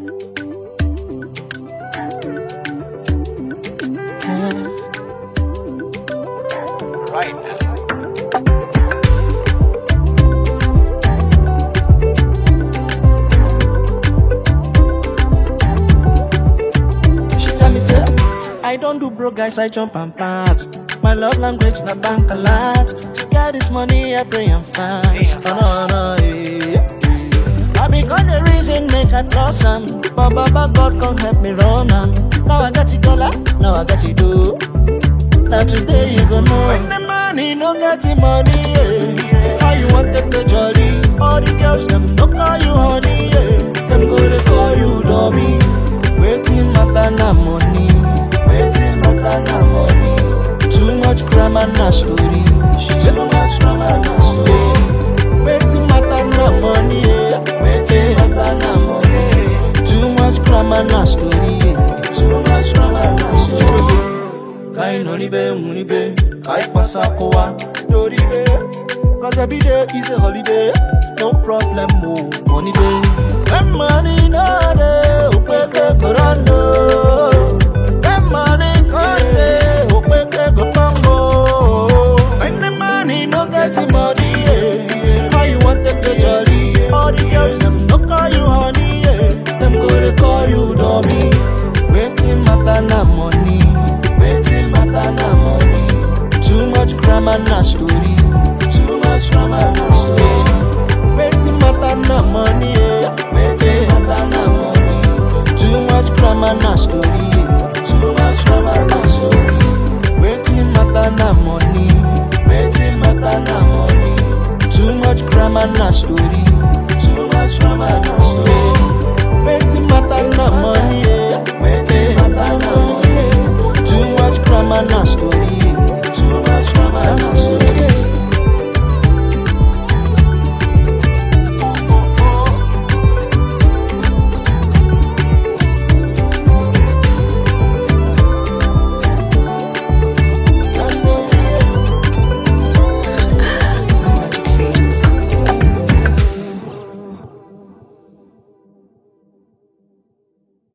She tell me say, I don't do broke guys, I jump and pass. My love language na bank a lot. To get this money, I pray and fast. Oh, no, no, yeah, yeah. I become the reason make I blossom. But Baba God come help me run am. Now I got it dollar, now I got it do. Now today you go know. When the money no get the money, yeah. How you want them to jolly? All the girls them no call you honey, yeah. Them go to call you dummy. Waiting matter na money. Waiting matter na money. Too much grammar na story. Too much grammar na story. Waiting matter na money, yeah. Waiting matter na money. Too much grammar na story. Too much grammar na story. Kai no ni be muni be, kai pasa kowa Dori be, cause every day is a holiday No problem mo, money day When money no dey, upeke go run no When money come dey, upeke go pango When the money no get the money, yeah How you want them to jolly, yeah All the girls them no call you honey, yeah Them go to call you dummy Waiting matter na money Waiting matter na money. Too much grammar na story. Too much grammar na story. Waiting matter na money. Yeah. Waiting matter na money. Too much grammar na story. Too much grammar na story. Waiting matter na money. Waiting matter na money. Too much grammar na story. Too much grammar na story. Waiting matter na money. Yeah. Waiting matter na money. Too much grammar na story.